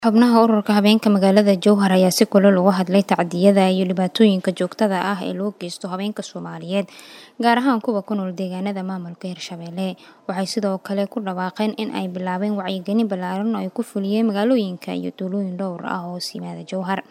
Xubnaha ururka haweenka magaalada Jowhar ayaa si kulul uga hadlay tacadiyada iyo dhibaatooyinka joogtada ah ee loo geysto haweenka Soomaaliyeed, gaar ahaan kuwa ku nool deegaanada maamulka Hirshabelle. Waxay sidoo kale ku dhawaaqeen in ay bilaabeen wacyigelin ballaaran oo ay ku fuliyeen magaalooyinka iyo tuulooyin dhowr ah oo hoos yimaada Jowhar.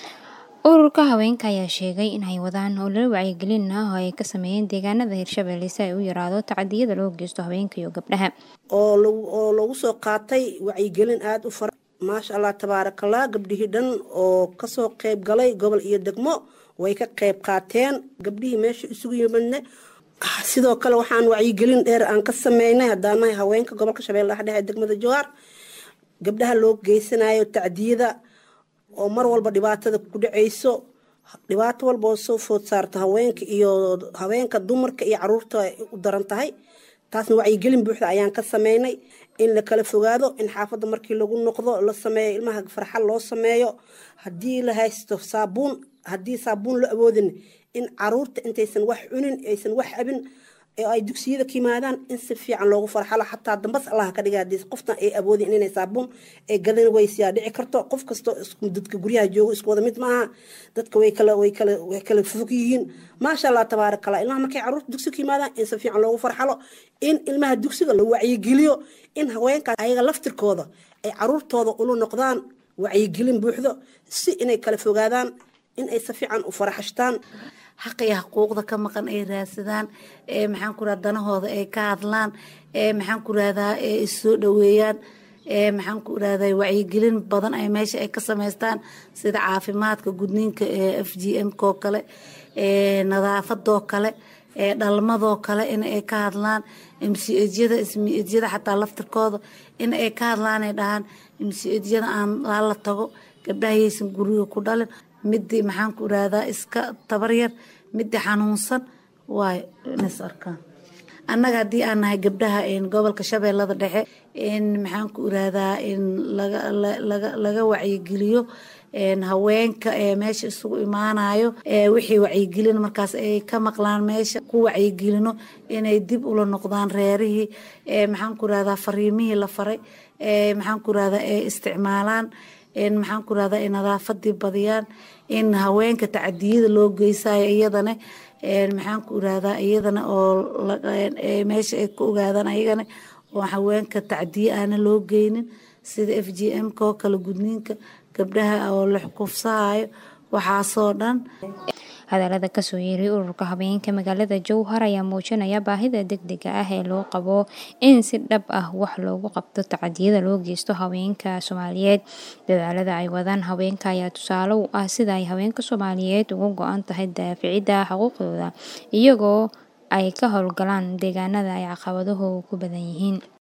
Ururka haweenka ayaa sheegay in ay wadaan olole wacyigelin ah oo ay ka sameeyeen deegaanada Hirshabelle si ay u yaraado tacadiyada loo geysto haweenka iyo gabdhaha. oo lagu soo qaatay wacyigelin aada u fara maasha allah tabaarakallah gabdhihii dhan oo kasoo qeyb galay gobol iyo degmo way ka qeyb qaateen gabdhihii meesha isugu yimadne sidoo kale waxaan wacyigelin dheer aan ka sameynay haddaanahay haweenka gobolka shabeellaha dhexe ee degmada jowhar gabdhaha loo geysanayo tacdiyada oo mar walba dhibaatada ku dhaceyso dhibaato walba oo soo food saarta haweenka iyo haweenka dumarka iyo caruurta ay u daran tahay taasna wacyigelin buuxda ayaan ka sameynay in la kala fogaado in xaafadda markii lagu noqdo la sameeyo ilmaha farxad loo sameeyo haddii la haysto saabuun haddii saabuun la awoodin in caruurta intaysan wax cunin aysan wax abin ay dugsiyada ka yimaadaan in si fiican loogu farxalo xataa dambas allaha ka dhiga haddii qoftan ay awoodin inay saabuun ay gadan weysiyaa dhici karto qof kastoo dadka guryaha joogo isku wada mid maaha dadka way kala way kala way kala fog yihiin maasha allah tabaaraka allah ilmaha markay caruurta dugsiga ka yimaadaan in si fiican loogu farxalo in ilmaha dugsiga la wacyigeliyo in haweenkaas ayaga laftirkooda ay caruurtooda ula noqdaan wacyigelin buuxdo si inay kala fogaadaan in ay si fiican u faraxashtaan xaqiyo xuquuqda ka maqan ay raadsadaan ee maxaan ku rahda danahooda ay ka hadlaan ee maxaan ku rahdaa ee issoo dhaweeyaan ee maxaan ku rahdaa wacyigelin badan ay meesha ay ka samaystaan sida caafimaadka gudniinka ee f g m koo kale ee nadaafadoo kale ee dhalmadoo kale in ay ka hadlaan mcjyada ismijyada xataa laftirkooda in ay ka hadlaan ay dhahaan mcjyada aan la tago gabdhahayaysan guriga ku dhalin midii maxaan ku irahdaa iska tabaryar midii xanuunsan waay ins arkaan annaga haddii aan nahay gabdhaha gobolka shabeellada dhexe in maxaan ku irahdaa in laga wacyigeliyo haweenka ee meesha isugu imaanayo wixii wacyigelin markaas ay ka maqlaan meesha ku wacyigelino inay dib ula noqdaan reerihii maxaan ku irahdaa fariimihii la faray maxaan ku irahdaa ay isticmaalaan maxaan ku rahdaa nadaafadii badiyaan in haweenka tacadiyada loo geysayo iyadana maxaan ku irahdaa iyadana oo meesha ay ku ogaadaan ayagana oo haweenka tacdiye aana loo geynin sida f g m ko kale gudniinka gabdhaha oo la kufsahayo waxaasoo dhan hadalada kasoo yeeray ururka haweenka magaalada jowhar ayaa muujinaya baahida degdega ah ee loo qabo in si dhab ah wax loogu qabto tacadiyada loo geysto haweenka soomaaliyeed dadaalada ay wadaan haweenka ayaa tusaale u ah sida ay haweenka soomaaliyeed uga go-an tahay daaficida xuquuqdooda iyagoo ay ka howlgalaan deegaanada ay caqabaduhu ku badan yihiin